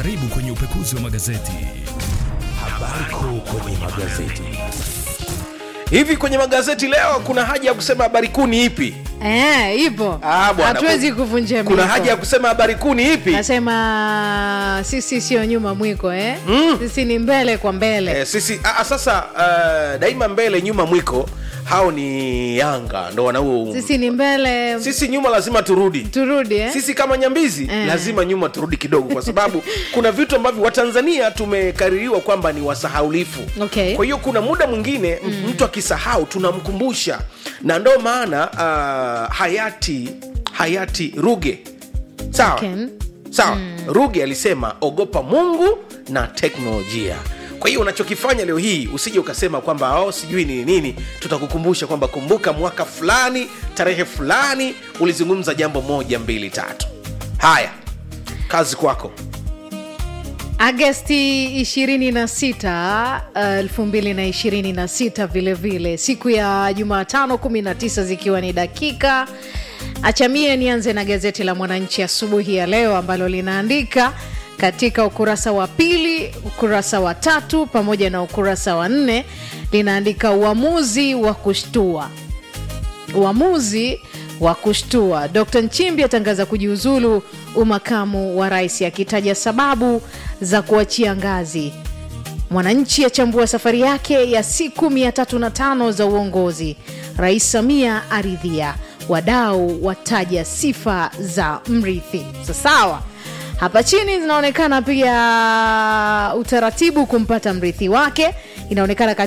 Karibu kwenye upekuzi wa magazeti. Habari kuu kwenye magazeti. Hivi kwenye magazeti leo kuna haja ya kusema habari kuu ni ipi? Eh, ipo Ah, bwana, hatuwezi ku- kuvunja Kuna miko. haja ya kusema habari kuu ni ipi? nasema sisi sio nyuma mwiko eh? sisi ni mbele kwa mbele Eh, sisi a, a, sasa uh, daima mbele nyuma mwiko hao ni Yanga ndo wanao sisi ni mbele sisi nyuma lazima turudi turudi eh? sisi kama nyambizi Eh. lazima nyuma turudi kidogo kwa sababu kuna vitu ambavyo watanzania tumekaririwa kwamba ni wasahaulifu Okay. kwa hiyo kuna muda mwingine mm. mtu akisahau tunamkumbusha na ndo maana uh, hayati hayati ruge sawa Okay. sawa ruge alisema ogopa mungu na teknolojia kwa hiyo unachokifanya leo hii usije ukasema kwamba oh, sijui ni nini tutakukumbusha kwamba kumbuka mwaka fulani tarehe fulani ulizungumza jambo moja mbili tatu haya kazi kwako agasti 26 uh, 2026 vile vile siku ya jumatano 19 zikiwa ni dakika achamie nianze na gazeti la mwananchi asubuhi ya leo ambalo linaandika katika ukurasa wa pili ukurasa wa tatu pamoja na ukurasa wa nne linaandika uamuzi wa kushtua uamuzi wa kushtua. Dr Nchimbi atangaza kujiuzulu umakamu wa rais akitaja sababu za kuachia ngazi. Mwananchi achambua safari yake ya siku 305 za uongozi. Rais Samia aridhia, wadau wataja sifa za mrithi. Sasawa. Hapa chini zinaonekana pia utaratibu kumpata mrithi wake, inaonekana